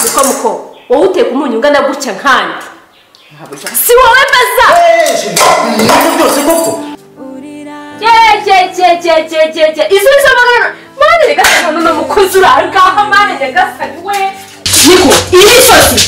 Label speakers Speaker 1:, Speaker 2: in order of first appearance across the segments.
Speaker 1: mukomuko wowe uteka umunyu ungana gutya nkandi si wowe mbaza
Speaker 2: ibintu byose koko
Speaker 1: yegegegegegege izo nizo mwana mwana nyagasani uno ni umukozi uri aho ngaho mwana nyagasani we niko iyi ni isosi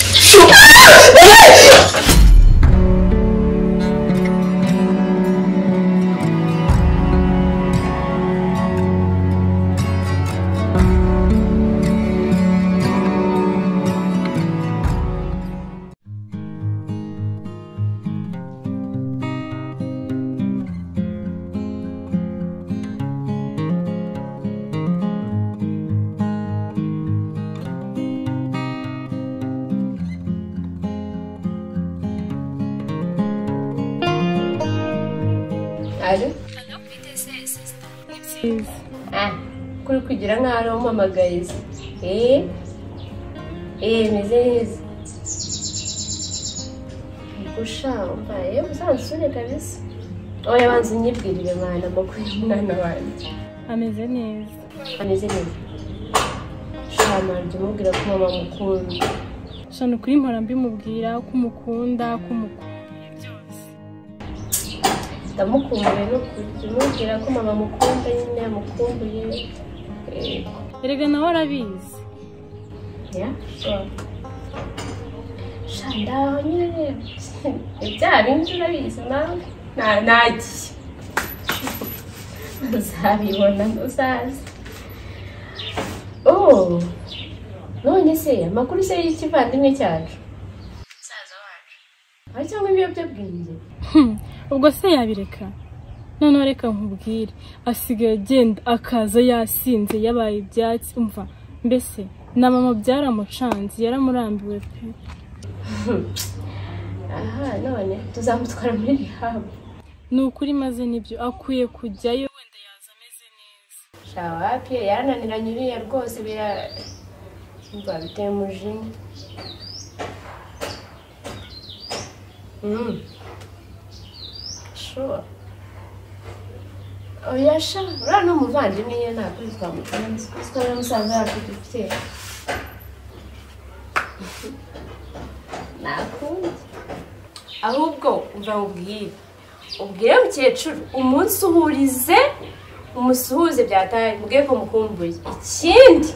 Speaker 3: kuri kugira nk'aho ari umpamagariza eee eee meze neza gusha mbaye uzansure kabisa oya banza unyibwirire mwana amakuru y'umwana wanjye
Speaker 4: ameze neza
Speaker 3: ameze neza shama jya umubwira ko mama amukunda
Speaker 4: shana ukuri mpora mbimubwira ko umukunda ko umukunda
Speaker 3: ndamukumbuye no kujya umubwira ko mama amukunda nyine yamukumbuye eee
Speaker 4: erega nawe arabizi
Speaker 3: Yeah, so. Shanda nyine ibyaha binshi urabizi nawe Na- nagiye uzabibona uzaze oh none se amakuru se y'ikivandimwe cyacu musaza wacu aho cyangwa ibiyobyabwenge
Speaker 4: ubwo se yabireka noneho reka nkubwire asigaye agenda akaza yasinze yabaye ibyatsi umva mbese na mama byaramucanze yaramurambiwe pe
Speaker 3: aha none tuzamutwara muri rihabu
Speaker 4: ni ukuri maze nibyo akwiye kujyayo wenda yaza ameze neza
Speaker 3: shawapi yarananiranye uriya rwose bira umva biteye umujinya Mm. Sure. oya sha uriya ni umuvandimwe ye ntabwo twamutwara twamutwara musaza yacu dufite ntakundi
Speaker 1: ahubwo uzawubwire ubwire mukecuru umunsi uhurize umusuhuze byataye mubwire ko mukumbuye ikindi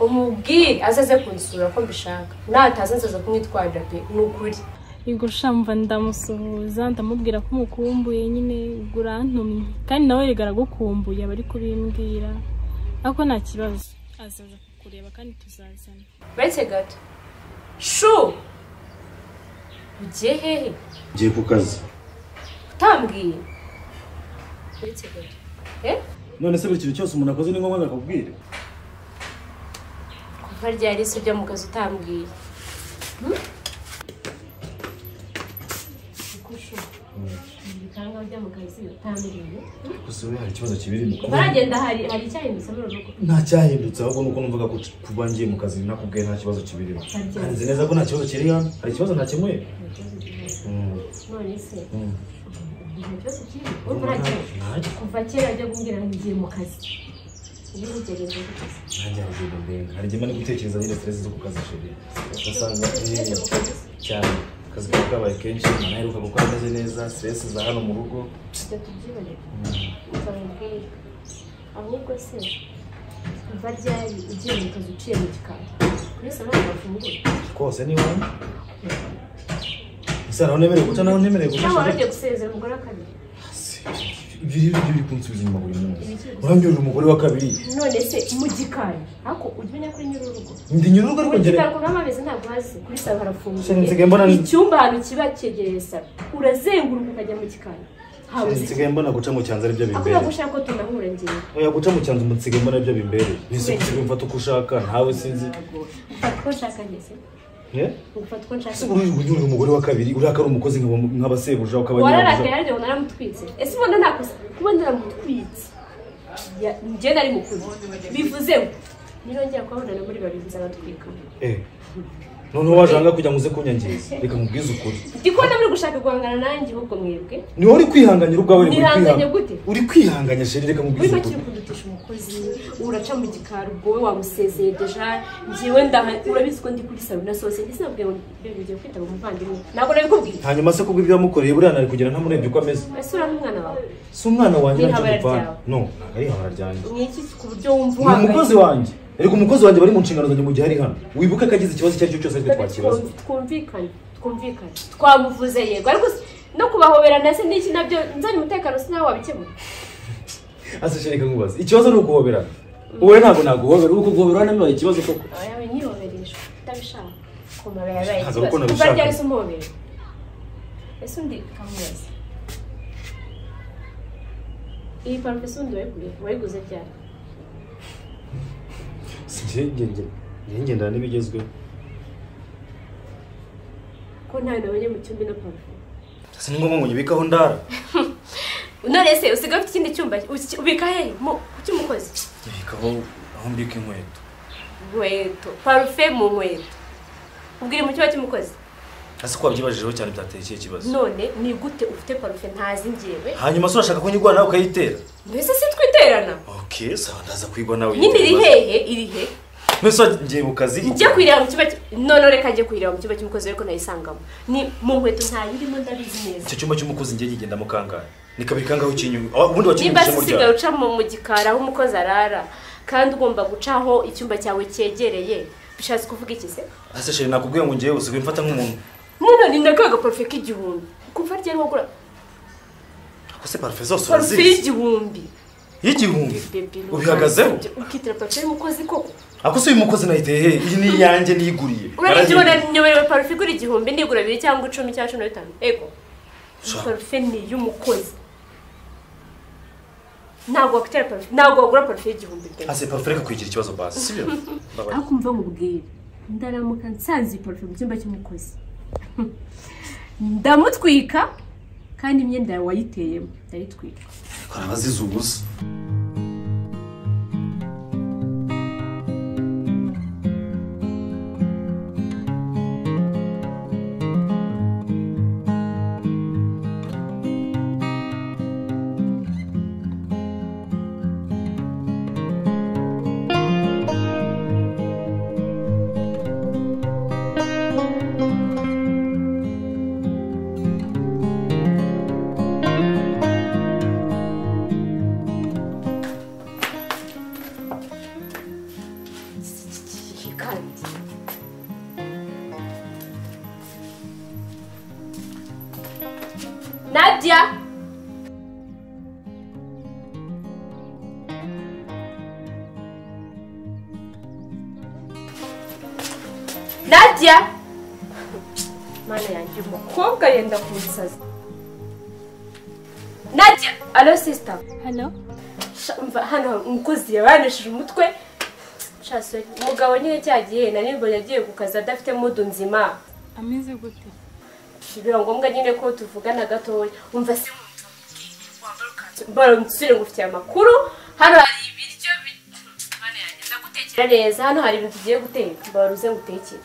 Speaker 1: umubwire azaze kunsura ko mbishaka nataza nzaza kumwitwarira pe ni ukuri
Speaker 4: yego shamva ndamusuhuza ndamubwira ko umukumbuye nyine ubwo urantumye kandi nawe erega aragukumbuye aba ari kubimbwira ariko nta kibazo azaza kukureba kandi tuzazana
Speaker 1: uretse gato shu ugiye hehe
Speaker 2: ngiye ku kazi
Speaker 1: utambwiye uretse gato eh
Speaker 2: none se buri kintu cyose umuntu akoze ni ngombwa ngo akubwire
Speaker 1: kuva ryari se ujya mu kazi utambwiye
Speaker 3: ibikanka byo mu kazi utambiriye
Speaker 2: gusa we hari ikibazo kibiri mu kuba
Speaker 3: baragenda hari hari icyahindutse muri uru rugo
Speaker 2: nta cyahindutse ahubwo nuko numvaga ko kuba ngiye mu kazi nakubwiye nta kibazo kibirimo kandi nzi neza ko nta kibazo kiri hano hari ikibazo ntakemuye Mm,
Speaker 3: none se
Speaker 2: mm.
Speaker 3: igihe cyose kiri urumva uragenda
Speaker 2: Nanjye-
Speaker 3: kuva kera ajya kumbwira ngo ngiye mu kazi iyo ugereza guteze
Speaker 2: nanjye haragenda ndenga hari igihe mba ndi gutekereza nyine stress zo ku kazi sheri ugasanga eh, cyane akazi kaba kabaye kenshi ntaheruka gukora ameze neza stress za hano mu rugo
Speaker 3: ibyo tubyibonera uzamubwira ahubwo se kuva ryari ugiye mu kazi uciye mu gikari kuri saa ntabwo bafungura
Speaker 2: kose ni wowe ese hari aho nemerewe guca naho ntemerewe guca
Speaker 3: cyangwa wari
Speaker 2: sheri
Speaker 3: ugiye gusezera umugore wa kabiri
Speaker 2: ibyo rero byo biri kunsubiza inyuma buri munsi urambwira umugore wa kabiri
Speaker 3: none se mu gikari ariko ujya umenya kuri nyiri urugo
Speaker 2: ndi nyiri urugo ariko
Speaker 3: mu
Speaker 2: ngere
Speaker 3: gikari kuko amabezi ntabwo hazi kuri saa
Speaker 2: Sheri,
Speaker 3: harafunguye
Speaker 2: nsigaye mbona ni-
Speaker 3: icyumba ahantu kiba cyegereye saa urazenguruka ukajya mu gikari habuze iki
Speaker 2: nsigaye mbona guca mu cyanzu aribyo
Speaker 3: akunda
Speaker 2: bimbereye
Speaker 3: gushaka ko tunahura ngewe
Speaker 2: oya guca mu cyanzu nsigaye mbona aribyo bimbereye nise kubimfata uko ushaka ntawe sinzi
Speaker 3: ufata uko nshaka ngeze
Speaker 2: Eh?
Speaker 3: ufata uko nshaka
Speaker 2: ese uri uri umugore wa kabiri urakara umukozi nk'aba- nk'abasebuja
Speaker 3: wararakaye
Speaker 2: ukabanyirabuja
Speaker 3: ariko ubona aramutwitse ese ubona nakoze kuba naramutwitse Ya- njye nari mukuru bivuze ngo nirongera kubabonana muri babiri nzabatwika
Speaker 2: Eh, noneho waje ahangaha kugira ngo uze kunyangiza reka mubwize ukuri
Speaker 3: ndi kubona muri gushaka guhangana nanjye ahubwo mwebwe
Speaker 2: niwe uri kwihanganira ubwawe uri
Speaker 3: Nihanganye
Speaker 2: kwihanganya
Speaker 3: gute?
Speaker 2: uri kwihanganya sheri reka mubwize
Speaker 3: uri
Speaker 2: ukuri
Speaker 3: bakiri kuduta gushakisha umukozi uraca mu gikari ubwo wamusezeye deja
Speaker 1: njyewe ndaha
Speaker 3: urabizi ko ndi kuri salo na sose ndetse nabwiye ngo mbega ugiye kwitaba umuvandimwe ntabwo nabikubwiye
Speaker 2: hanyuma se kubwo ibyo wamukoreye buriya nari kugera ntamurebye uko ameze
Speaker 3: ese uriya ni umwana wawe
Speaker 2: si umwana wanjye
Speaker 3: Ni
Speaker 2: ntacyo
Speaker 3: habara
Speaker 2: dupfana
Speaker 3: ryawe.
Speaker 2: no ntabwo ari ihabara ryanjye
Speaker 1: ni iki ku buryo wumva
Speaker 2: ni umukozi wanjye ariko umukozi wanjye bari mu nshingano zanjye mu gihe ari hano wibuke ko agize ikibazo icyo ari cyo cyose aritwe twakibaza
Speaker 3: Twumvi- twumvikane twumvikane
Speaker 1: twamuvuze yego ariko si-
Speaker 3: no kubahobera ndetse n'iki nabyo nzanye umutekano si nawe wabikemura
Speaker 2: ase shereka nkubaza ikibazo ni ukuhoberana wowe ntabwo naguhobera uko guhobera wanabibaye ikibazo koko
Speaker 3: aba yawe nyihoberesha utabishaka komara yabaye
Speaker 2: Ntabwo
Speaker 3: ikibazo
Speaker 2: uko nabishaka.
Speaker 3: kuva ryari se umuhobera ese undi kamubaza iyi parufe se undi wayiguye wayiguze ryari
Speaker 2: si njye ngenge njye ngendana n'ibigezweho
Speaker 3: ko ntawe nabonye mu cyumba ino parufe
Speaker 2: si ni ngombwa ngo nyibikeho ndara
Speaker 1: none se usigaye ufite ikindi cyumba uki- ubika hehe mu cy'umukozi
Speaker 2: nyibikaho aho mbika inkweto
Speaker 1: inkweto parufe mu nkweto ubwira mu cyumba cy'umukozi
Speaker 2: ase ko wabyibajijeho cyane byateye ikihe kibazo
Speaker 1: none ni gute ufite parufe ntazi ngewe
Speaker 2: hanyuma se urashaka ko nyigwa nawe ukayitera
Speaker 1: mbese si twiterana
Speaker 2: oke sawa ndaza kwigwa nawe
Speaker 1: nyine iri hehe iri he
Speaker 2: mbese ngiye mu kazi
Speaker 1: njya kwireba mu cyumba cy- none reka njye kwireba mu cyumba cy'umukozi ariko nayisangamo ni mu nkweto ntayirimo ndabizi neza
Speaker 2: icyo cyumba cy'umukozi njye nyigendamo kangahe ni kabiri kangahe ukinyuma aho- ubundi
Speaker 1: niba se
Speaker 2: wakinyumije mu
Speaker 1: usigaye
Speaker 2: ryaro
Speaker 1: uca mu mu gikari aho umukozi arara kandi ugomba guca aho icyumba cyawe cyegereye bishatse kuvuga iki se
Speaker 2: ase sheri nakubwiye ngo ngewe usigaye umfata nk'umuntu
Speaker 1: none ni nakaga parufe k'igihumbi kuva ryari wagura
Speaker 2: ako se parufe zose
Speaker 1: parufe
Speaker 2: urazizi
Speaker 1: y'igihumbi
Speaker 2: y'igihumbi
Speaker 1: Bebe, ni
Speaker 2: ubihagazeho
Speaker 1: ukazijya- ukitira parufe y'umukozi koko
Speaker 2: ako se uyu mukozi nayiteye he iyi ni iyanjye niyiguriye
Speaker 1: urabye ubona
Speaker 2: Narayihinduye.
Speaker 1: nyoberewe parufe igura igihumbi ndigura bibiri cyangwa icumi cyangwa cumi na bitanu ego
Speaker 2: Sha.
Speaker 1: parufe ni iy'umukozi ntabwo wakutera parufe ntabwo wagura parufe y'igihumbi pe.
Speaker 2: ase parufe reka kuyigira ikibazo basi si byo Mbabarira.
Speaker 3: ariko umva mubwire ndaramuka nsanze iyi parufe mu cyumba cy'umukozi ndamutwika kandi imyenda yawe wayiteyemo ndayitwika
Speaker 2: hari abazize ubusa
Speaker 1: kandi nadia nadia mana yanjye umukobwa yenda kunsaza nadia alo sisita
Speaker 4: hano
Speaker 1: Sha- umva hano umukozi yabanishije umutwe Sha, sorry. umugabo nyine cyagiye nari mbonye agiye ku kazi adafite mudu nzima
Speaker 4: ameze gute
Speaker 1: biba ngombwa nyine ko tuvugana gatoya umva se mbaramusire ngufitiye amakuru hano hari ibiryo bi- Mana yanjye, ndagutekera neza hano hari ibintu tugiye guteka mbaruze ngutekere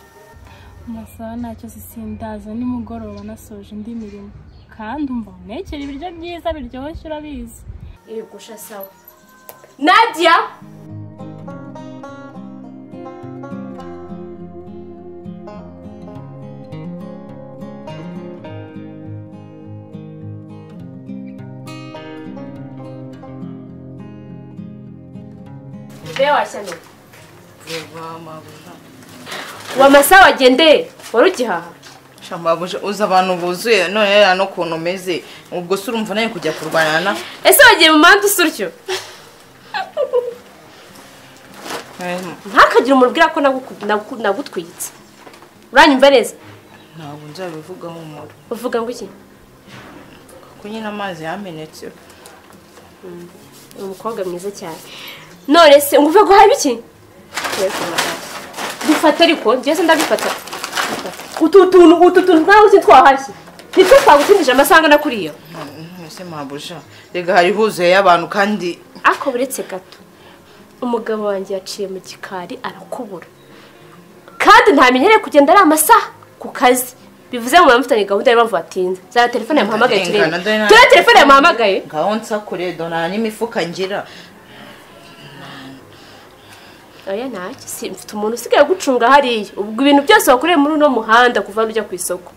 Speaker 4: amasaha ntacyo se sindaza nimugoroba nasoje indi mirimo kandi umva unekera ibiryo byiza biryoshye urabizi
Speaker 1: yegusha sawa nadia Mbe washyano wamasa wagendeye wari ugihaha
Speaker 5: Shamabuja uzi abantu buzuye none rero n'ukuntu umeze ubwo se urumva nawe kujya kurwana na
Speaker 1: ese wagiye mu muhanda usa utyo
Speaker 5: Eh,
Speaker 1: ntakagire umubwira ko naguku- nagu- nagutwitse uranyumva neza
Speaker 5: ntabwo nzabivugaho umuntu
Speaker 1: uvuga ngo iki
Speaker 5: kuko nyine amazi yamenetse
Speaker 1: ni umukobwa mwiza cyane none se ngo uvuga ngo habe iki dufate ariko njyewe se ndabifata utu tuntu utu tuntu nkaho uzi twahashye nitwo twagutindije amasanga na kuriya
Speaker 5: ese mabuja rega hari huzuye y'abantu kandi
Speaker 1: ariko buretse gato umugabo wanjye yaciye mu gikari arakubura kandi ntamenyereye kugenda ari amasaha ku kazi bivuze ngo mufitanye gahunda niyo mpamvu watinze zara telefone yamuhamagaye turebe
Speaker 5: Rengana, dore na-
Speaker 1: turebe telefone yamuhamagaye
Speaker 5: ngaho nsakure dona n'imifuka ngira
Speaker 1: oya ntacyo si mfite umuntu usigaye gucunga hariya ubwo ibintu byose wakoreye muri uno muhanda kuva hano ujya ku isoko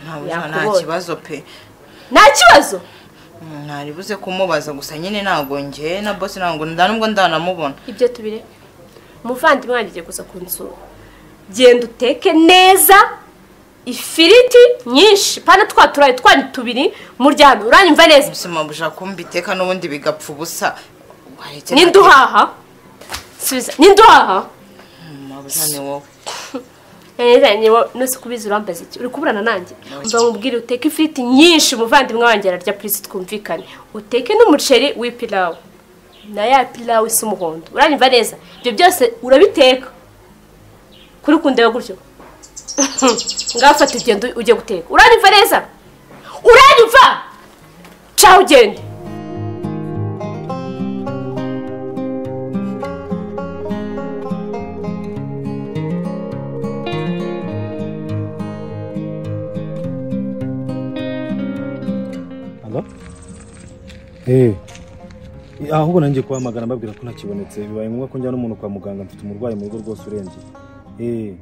Speaker 5: ntabwo nta
Speaker 1: Yakubonye.
Speaker 5: kibazo pe
Speaker 1: nta kibazo
Speaker 5: Mm, ntaribuze kumubaza gusa nyine ntabwo njye na bose ntabwo nda nubwo ndanamubona
Speaker 1: ibyo tubire umuvandimwe wanjye agiye kuza kunsura genda uteke neza ifiriti nyinshi pana twa turayi twanyu tubiri muryame uranyumva neza
Speaker 5: ubuzima bushaka kumbiteka n'ubundi bigapfa ubusa waretse
Speaker 1: n'induhaha subiza n'induhaha
Speaker 5: mabuja ni wowe
Speaker 1: yanezanye nose kubizi urambaza iki uri kuburana nanjye mba mubwire uteke ifiriti nyinshi umuvandimwe wanjye ararya purisi twumvikane uteke n'umuceri w'ipilawu na ya pilawu isa umuhondo uranyumva neza ibyo byose urabiteka kuri kundeba gutyo ngafata ugenda ujye guteka uranyumva neza uranyumva caho ugende
Speaker 2: Alo? Eh. Ahubwo nanjye kuhamagara mbabwira ko ntakibonetse bibaye ngombwa ko njyana umuntu kwa muganga mfite umurwayi mu rugo rwose urembye. Eh.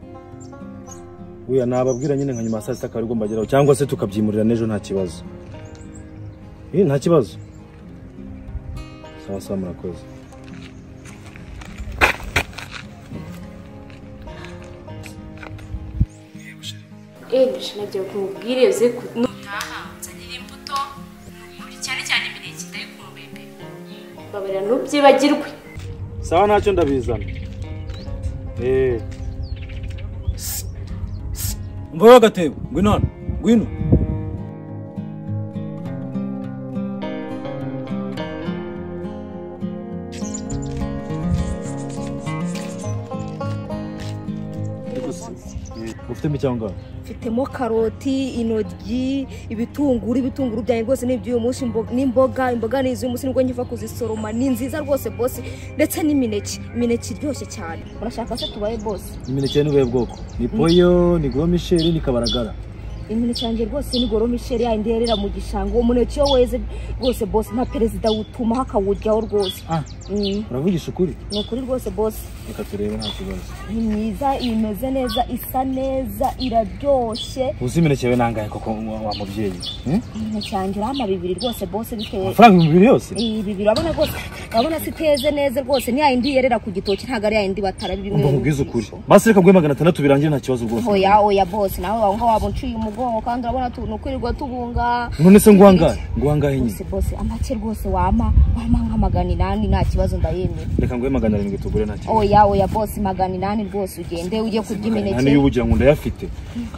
Speaker 2: Uya nababwira nyine nka nyuma ya saa sita akaba aribwo mbageraho cyangwa se tukabyimurira n'ejo nta kibazo. Eh nta kibazo. Sawa sawa murakoze.
Speaker 1: ejo nagiye kumubwira iyo ze nutaha nzanira imbuto nukuri cyane cyane imineke ndayikumbuye pe babarira ntubyibagirwe
Speaker 2: Sawa ntacyo ndabizana. Eh.
Speaker 6: mvaho agatebo ngwino hano ngwino
Speaker 2: Ufite icyangwa?
Speaker 7: mfitemo karoti intoryi ibitunguru ibitunguru byanjye rwose ni iby'uyu munsi imbo- n'imboga imboga ni iz'uyu munsi nibwo nkiva kuzisoroma ni nziza rwose bose ndetse n'imineke imineke iryoshye cyane urashaka se tubaye bose
Speaker 2: Imineke n'ubuhe bwoko? Ni poyo, ni gros michel, ni kabaragara.
Speaker 7: imineke yanjye rwose ni goro misheri yayindi yerera mu gishanga uwo muneke iyo weze rwose bose na perezida wutumaho akawuryaho rwose
Speaker 2: Ah,
Speaker 7: Mm,
Speaker 2: uravugisha ukuri?
Speaker 7: ni ukuri rwose bose
Speaker 2: Reka turebe nta kibazo.
Speaker 7: ni myiza imeze neza isa neza iraryoshye
Speaker 2: Uzi imineke we nangahe koko wa wa mubyeyi? Eh?
Speaker 7: imineke yanjye irahama bibiri rwose bose bitewe
Speaker 2: Amafaranga ibihumbi bibiri yose?
Speaker 7: ibi birabona rwose urabona se iteze neza rwose ni yayindi yerera ku gitoki ntabwo ari yayindi batara
Speaker 2: Umva
Speaker 7: bimwe
Speaker 2: nkubwize ukuri. Basi reka guhe magana atandatu birangire nta kibazo rwose.
Speaker 7: oya oya bose nawe wawe waba unciye umugongo kandi urabona tu- ni ukwirirwa tubunga
Speaker 2: None se nguhangahe? Nguhangahe nyine.
Speaker 7: bose bose amake rwose wama wama nka magana inani nta kibazo ndayemera
Speaker 2: Reka nguhe magana arindwi tugure nta kibazo.
Speaker 7: oya oya bose magana inani rwose ugende ujye kurya
Speaker 2: Nani
Speaker 7: imineke
Speaker 2: y'ubugira ngo ndayafite.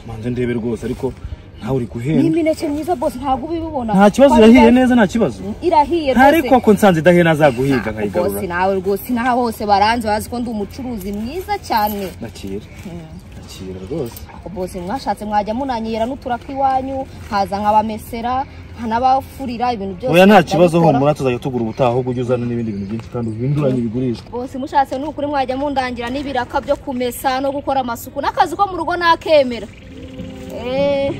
Speaker 2: Manze ndebe rwose ariko ntawe uri
Speaker 7: ni
Speaker 2: guhenda.
Speaker 7: imineke myiza bose ntabwo ubibibona
Speaker 2: Nta kibazo
Speaker 7: Kwari-
Speaker 2: irahiye neza nta kibazo.
Speaker 7: irahiye
Speaker 2: Ntariko
Speaker 7: rwose
Speaker 2: ako nsanze idahiye nazaguhiga
Speaker 7: bose
Speaker 2: nkayigarura.
Speaker 7: nawe rwose naha hose baranze bazi ko ndi umucuruzi mwiza cyane
Speaker 2: Nakira. Nakira rwose.
Speaker 7: bose mwashatse mwajya munanyera n'uturaka iwanyu haza nk'abamesera nk'abafurira ibintu byose
Speaker 2: Oya nta kibazo
Speaker 7: ndabikora.
Speaker 2: humura tuzajya tugura ubutaha ahubwo ujye uzana n'ibindi bintu byinshi kandi uhinduranye ibigurishwa.
Speaker 7: bose mushatse n'ukuri mwajya mundangira n'ibiraka byo kumesa no gukora amasuku n'akazi ko mu rugo nakemera Eh,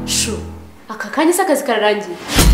Speaker 1: shu aka kanya se akazi kararangiye